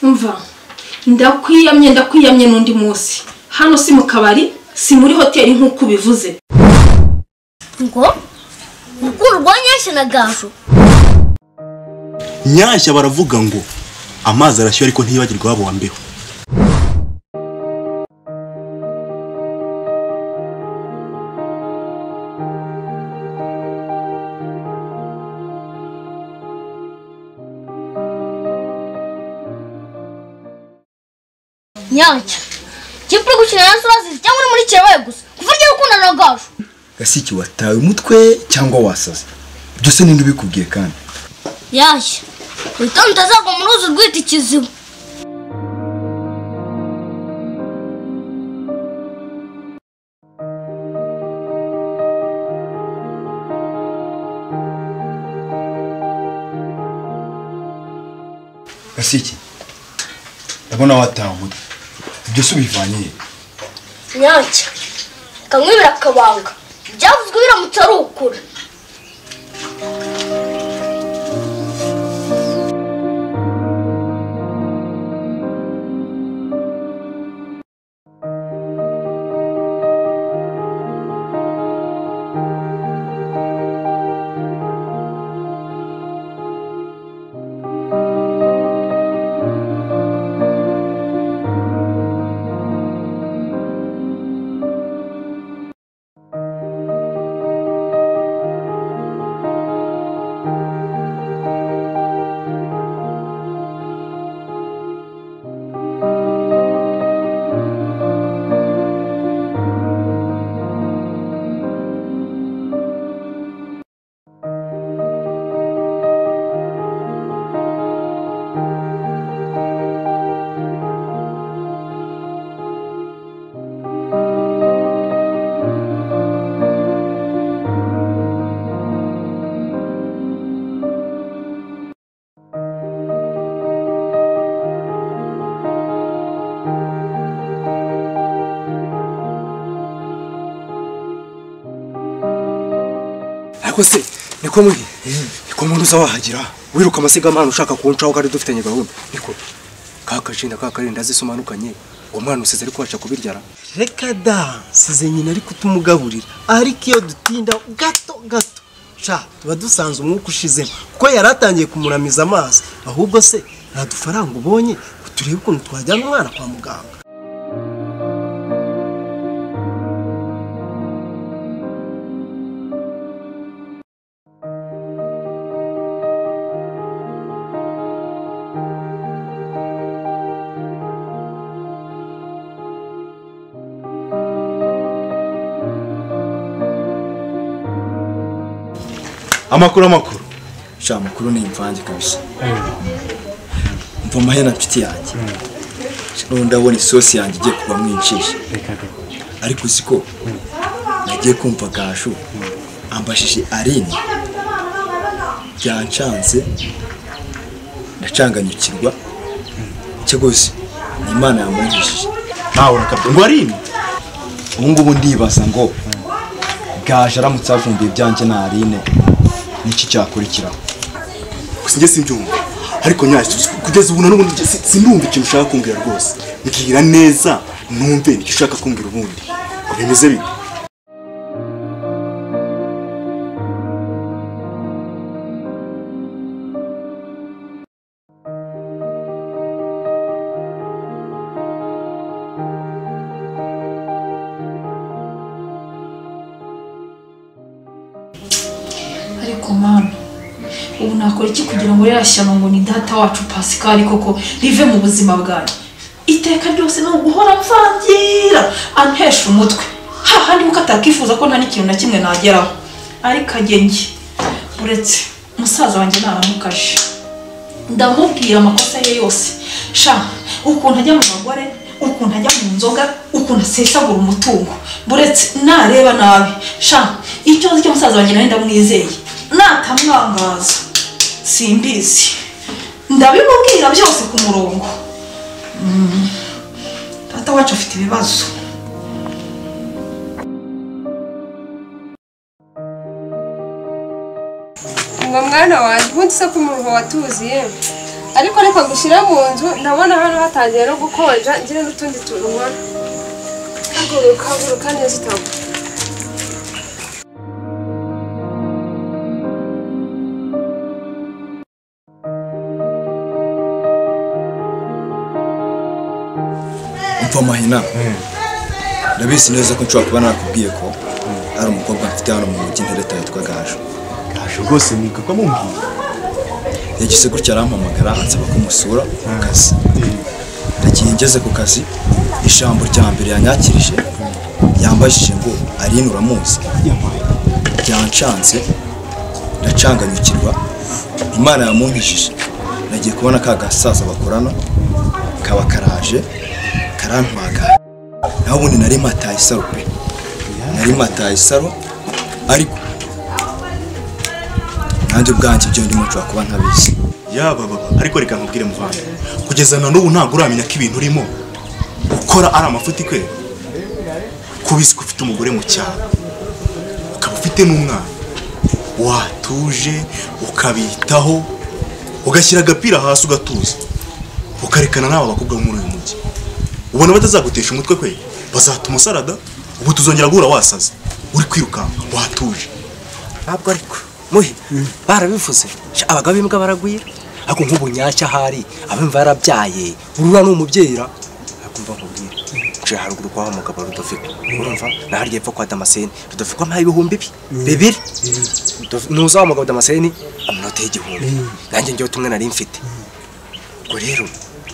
umva ndakwiyamye ndakwiyamye n'undi munsi hano si mu kabari si muri hoteli nk'uko ubivuze ngo mukuru rwa nyashya na gaju nyashya baravuga ngo amazi arashya ariko ntiyibagirwe wabo wa mbeho nyacyo kipuri gukina na sozi cyangwa uri muri kirebaye gusa kuva ugiye gukundana na gaju gasiki watawe umutwe cyangwa wasaze byose ninde ubikubwiye kandi yashya witonde utazagwa mu ruzi urwita ikiziba gasiki ndabona watawe umutwe byose ubivanye he? nyacyo kamwibira akabanga byavuzwe biramutse ari ukuri ariko se niko muri niko muntu uza wahagera wiruka amasigamana ushaka kuncaho kandi dufitanye gahunda niko ka kacinda ka karinda zisomanukanye uwo mwana usize ariko waca kubiryara reka da size nyina ari kutumugaburira ariko iyo dutinda gato gato sha tuba dusanze umwuka ushizemo kuko yari atangiye kumuramiza amazi ahubwo se nta dufaranga ubonye ngo turebe ukuntu twajyana umwana kwa muganga amakuru amakuru sha amakuru ni imvange kabisa mva amahera nshuti yanjye noneho ndabona isosi yanjye igiye kuba mwinshi ariko uzi ko nagiye kumva gashu ambajije arini byancanze ndacanganyukirwa cyagoze ni imana yamwujije ntawe nakabyo ngo ari imwe ubu ngubu ndibaza ngo gaje aramutse avumbuye ibyanjye na arine niki cyakurikiraho gusa njye simbyumva ariko nyacyo kugeza ubu na n'ubundi njye si- sindumva ikintu ushaka kumbwira rwose mbwira neza numve nicyo ushaka kumbwira ubundi ngo bimeze bite ariko mama ubu nakora iki kugira ngo ririya shyano ngo ni data wacu pasikari koko rive mu buzima bwanjye iteka ryose ni uguhora mvangira antesha umutwe hahandi kuko atakifuza ko nta n'ikintu na kimwe nageraho ariko agenge uretse musaza wanjye naramukaje ndamubwira amakosa ye yose sha ukuntu ajya mu bagore ukuntu ajya mu nzoga ukuntu asesagura umutungo buretse nareba nabi sha icyo nzi cy'umusaza wanjye nawe ndamwizeye natamwangaza simbizi ndabimubwira byose ku murongo Mm. data wacu afite ibibazo ngo mwana wanjye ubundi se ko umuruho watuziye ariko reka gushyira mu nzu ndabona hano hatangiye no gukonja ngire n'utundi tuntu nkora haguruka haguruka neza utagwa umva amahina ndabizi neza ko nshobora kuba nakubwiye ko ari umukobwa mfite hano mu mujyi ntereta yitwa gajo gaje rwose mwikakwa mumbwira yagize gutya arampamagara ansaba ko musura ku kazi ndagiye ngeze ku kazi ijambo rya mbere yanyakirije yambajije ngo arinura uramuzi ryancanze ndacanganyukirwa imana yamunkijije nagiye kubona ka gasaza bakorana kaba karaje karantwaga naho ubundi nari mataye isaro pe nari mataye isaro ariko nanjye ubwanjye ibyo ndimo nshobora kuba ntabizi yaba baba ariko reka nkubwire muvanga kugeza na n'ubu ntabwo uramenya ko ibintu urimo ukora ari amafuti kwe kuba uzi ko ufite umugore mu cyaro ukaba ufite n'umwana watuje ukabitaho ugashyira agapira hasi ugatuza ukarekana n'aba bakobwa bo muri uyu mujyi ubona batazagutesha umutwe kwe bazatuma usarada ubu tuzongera guhura wasaze uri kwirukanka watuje ntabwo ariko muhe barabivuze Sha, abagabo b'imbwa baragwira ariko nk'ubu nyacyo ahari abimva yarabyaye urura ni umubyeyi ra akumva nkubwira nje haruguru kwa wa mugabo rudafika urumva na harya epfo kwa damaseni rudafika ampaye ibihumbi bi bibiri Rudafi- nuza wa mugabo damaseni amunota y'igihumbi nanjye njyewe tumwe nari mfite ubwo rero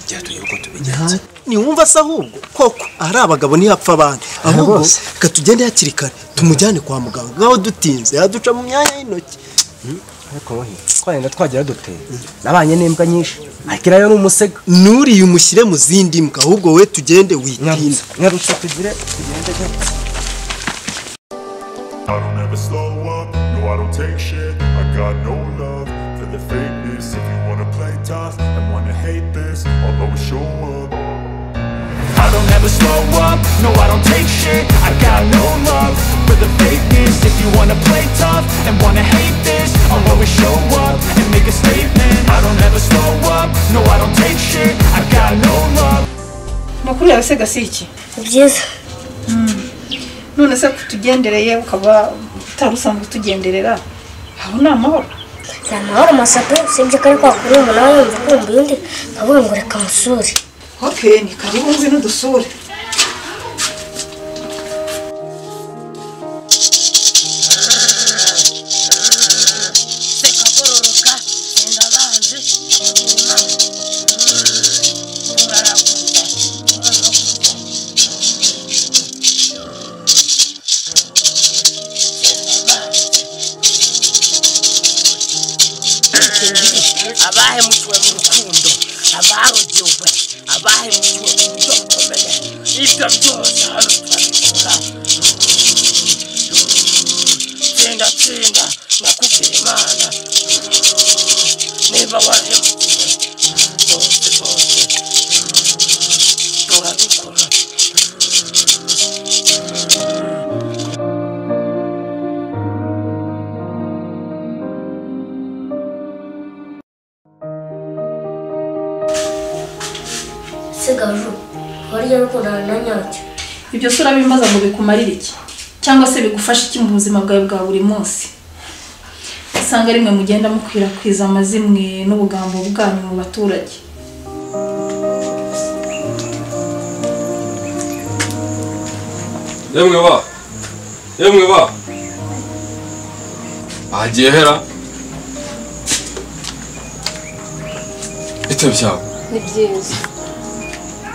byatuye uko tubigenza ntiwumva se ahubwo koko ari abagabo ntiyapfa abandi ahubwo bose. reka tugende hakiri kare tumujyane kwa muganga ngaho dutinze yaduca mu myanya y'intoki ariko muhe twagenda twagera duteye nabanye n'imbwa nyinshi ariko iriya yo ni umusega nuriye umushyire mu zindi mbwa ahubwo we tugende witinde nyarutsa nyarutsa tugire tugende gake. I don't ever slow up, no I don't take shit I got no love for the fakeness If you wanna play tough and wanna hate this I'll always show up I don't ever slow up, no I don't take shit I got no love for the fakeness If you wanna play tough and wanna hate this I'll always show up and make a statement I don't ever slow up, no I don't take shit I got no love makuru yawe se gasiki byiza none se kutugendereye ukaba utari usanzwe utugenderera aho ni amahoro ni amahoro masato usibye ko ari kwa kuri umuntu aba yumva kumva undi avuga ngo reka musure okay ni karibu ngwino udusure abahemukiwe mu rukundo abarogewe abahemukiwe mu buryo bukomeye ibyo byose hano turabikora tsinda tsinda nakubwira imana niba wahemukiwe bose bose turabikora sigaju warya rukundana na nyacyo ibyo se urabimbaza ngo bikumarire iki cyangwa se bigufasha iki mu buzima bwawe bwa buri munsi usanga rimwe mugenda mukwirakwiza amazimwe n'ubugambo bwanyu mu baturage yemwe ba yemwe ba hagiye hera bite byawe ni byiza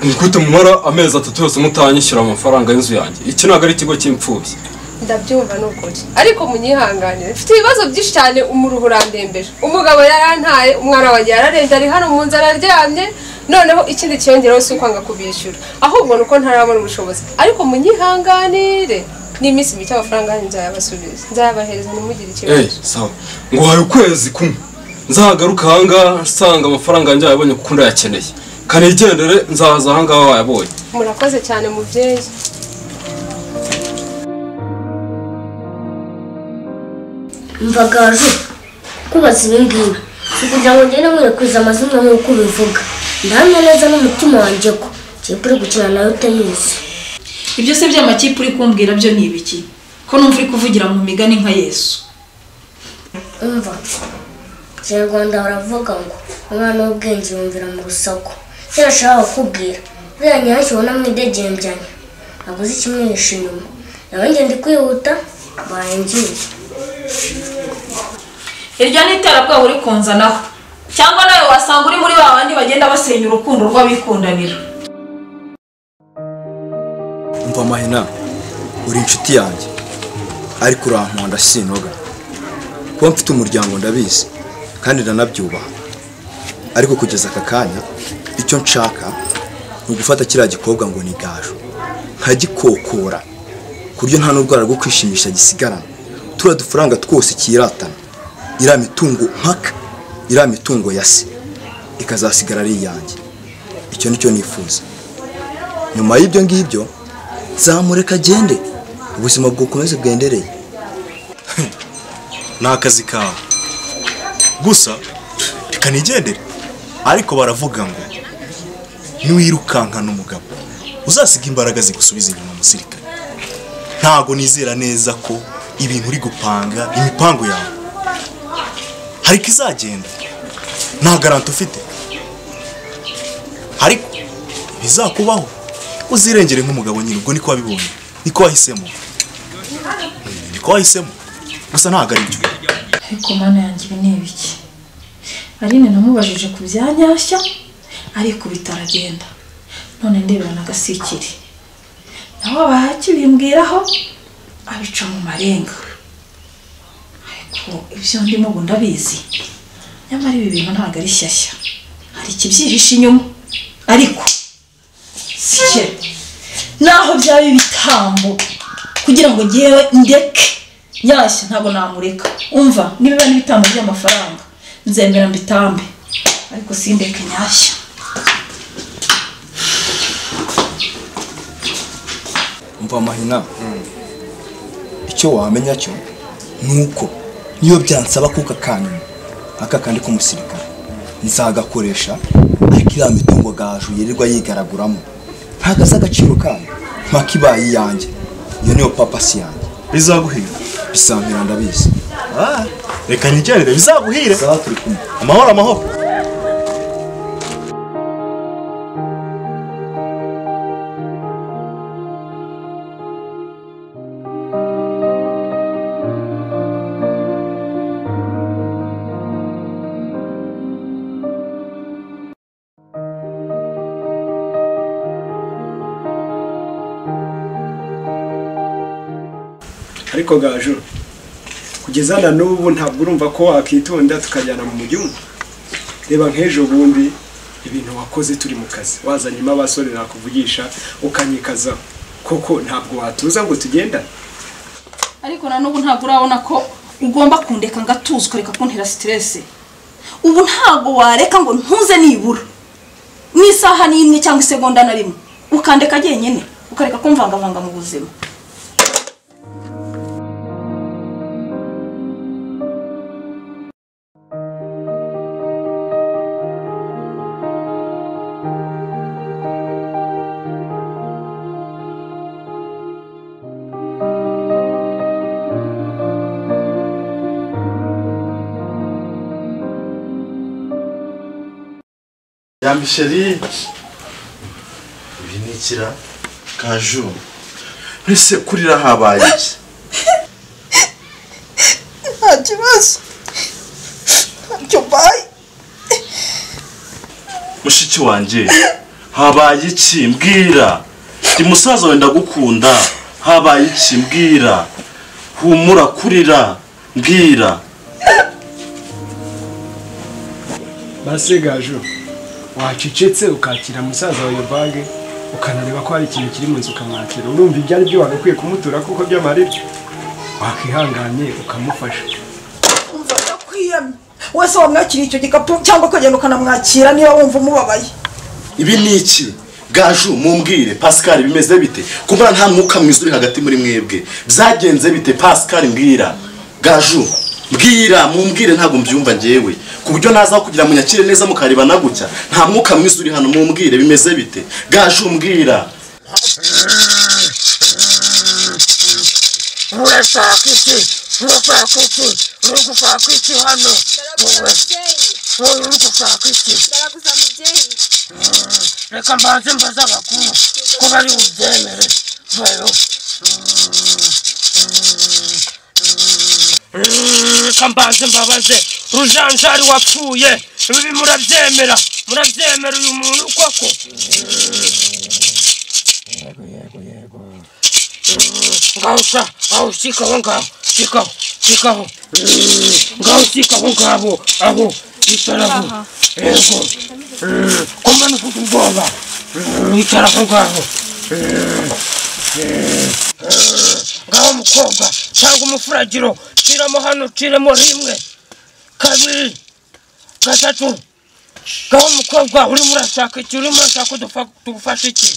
ni gute mumara amezi atatu yose mutanyishyura amafaranga y'inzu yanjye iki ntabwo ari ikigo cy'imfubyi ndabyumva ni ukuri ariko munyihanganire mfite ibibazo byinshi cyane umuruhu urandembeje umugabo yarantaye umwana wanjye yararembye ari hano mu nzu araryamye noneho ikindi kiyongereho si ukwanga kubishyura ahubwo ni uko ntarabona ubushobozi ariko munyihanganire n'iminsi mike amafaranga yanyu nzayabasubiza nzayabahereza ntimugire eee ikibazo sawa nguhaye ukwezi kumwe nzahagaruka ahangaha nsanga amafaranga yanjye wayabonye kuko ndayakeneye kanigendere nzaza ahangaha wayabonye murakoze cyane mubyeyi mva gaju kubaza ibi ngibi si kugira ngo ngende nkwirakwiza amazina nk'uko ubivuga ndahamya neza n'umutima wanjye ko kipe uri gukina nawe utayizi ibyo se by'amakipe uri kumbwira byo ni ibiki ko numva uri kuvugira mu migani nka yesu umva kinyarwanda baravuga ngo umwana w'ubwenge yumvira mu rusaku icyo nashaka kukubwira uriya nyacyo ubona mwidegembyanyi ntabwo uzi ikimwihishe inyuma nawe ngenda kwihuta barangiye iryo ni iterabwoba uri kunzanaho cyangwa nawe wasanga uri muri ba bandi bagenda basenya urukundo rw'abikundanira umva amahina uri inshuti yanjye ariko urankonda sinoga kuba mfite umuryango ndabizi kandi ndanabyubaha ariko kugeza aka kanya icyo nshaka ni ugufata kiriya gikobwa ngo ni gaju nkagikokora ku buryo nta n'urwara rwo kwishimisha gisigarana turiya dufaranga twose kiratana iriya mitungo mpaka iriya mitungo ya se ikazasigara ari iyanjye icyo nicyo nifuza nyuma y'ibyo ngibyo zamureka agende ubuzima bwukomeze bwendereye ni akazi kawe gusa reka nigendere ariko baravuga ngo niwirukankana umugabo uzasiga imbaraga zigusubiza inyuma umusirikare ntago nizera neza ko ibintu uri gupanga imipango yawe hari izagenda nta garanti ufite ariko ibizakubaho uzirengere nk'umugabo nyine ubwo niko wabibonye niko wahisemo Mm, niko wahisemo gusa ntabwo ari byo ariko mana yanjye ibi ni ibiki aline namubajije ku bya nyashya ariko bitaragenda none ndeberana agasikiri naho bakibimbwiraho abica mu marenga ariko ibyo ndimo ubu ndabizi nyamara ibi bintu ntabwo ari shyashya hari ikibyihishe inyuma ariko sike naho byaba ibitambo kugira ngo ngewe ndeke nyashya ntabwo namureka umva nibiba n'ibitambo by'amafaranga nzemera mbitambe ariko sindeke nyashya umva amahina icyo wamenya cyo ni uko niyo byansaba kuka kanyuma aka kandi k'umusirikare nzagakoresha ariko iriya mitungo gaju yirirwa yigaraguramo ntagaze agaciro kayo mpaka ibaye iyanjye iyo niyo papa si yanjye bizaguhira bisampira ndabizi reka nigendere bizaguhire amahoro amahoro ariko gaju kugeza na n'ubu ntabwo urumva ko wakitonda tukajyana mu gihugu reba nk'ejo bundi ibintu wakoze turi mu kazi wazanyemo abasore nakuvugisha ukanyikazaho koko ntabwo watuza ngo tugenda ariko na n'ubu ntabwo urabona ko ugomba kundeka ngatuzwa reka kuntera siteresi ubu ntabwo wareka ngo ntuze nibura n'isaha ni imwe cyangwa isegonda na rimwe ukandeka jyenyine ukareka kumvangavanga mu buzima ya misheri ibi ni ikira kaju ese kurira habaye iki nta kibazo ntacyo mbaye mushiki wanjye habaye iki mbwira ndi musaza wenda gukunda habaye iki mbwira humura kurira mbwira base gaju wacecetse ukakira musaza wawe bage ukanareba ko hari ikintu kiri mu nzu ukamwakira urumva ibyo ari byo wari ukwiye kumutura kuko by'amarira wakwihanganye ukamufasha umva ndakwiyamye wese wamwakiriye icyo gikapu cyangwa ukagenda ukanamwakira niba wumva umubabaye ibi ni iki gaju mumbwire pascal bimeze bite kumbura nta mwuka mwiza uri hagati muri mwebwe byagenze bite pascal mbwira gaju mbwira mumbwire ntabwo mbyumva ngewe ku buryo naza kugira ngo munyakire neza mukarebana gutya nta mwuka mwiza uri hano mumbwire bimeze bite gaje umbwira urashaka iki urashaka iki uri gushaka iki hano wowe wowe uri gushaka iki ndaraguza mubyeyi reka mbanze mbaze abakuru ko bari bubyemere vayo reka mbanze mbabaze rujanjari wapfuye ibi murabyemera murabyemera uyu muntu koko ngaho sa aho sikaho ngaho sikaho sikaho ngaho sikaho ngaho aho itaraho yego komana ufite ubwoba itaraho ngaho ngaho mukobwa cyangwa umufuragiro ciramo hano ciremo rimwe kabiri gatatu ngaho mukobwa urimo urashaka iki urimo urashaka ko dupfa- tugufasha iki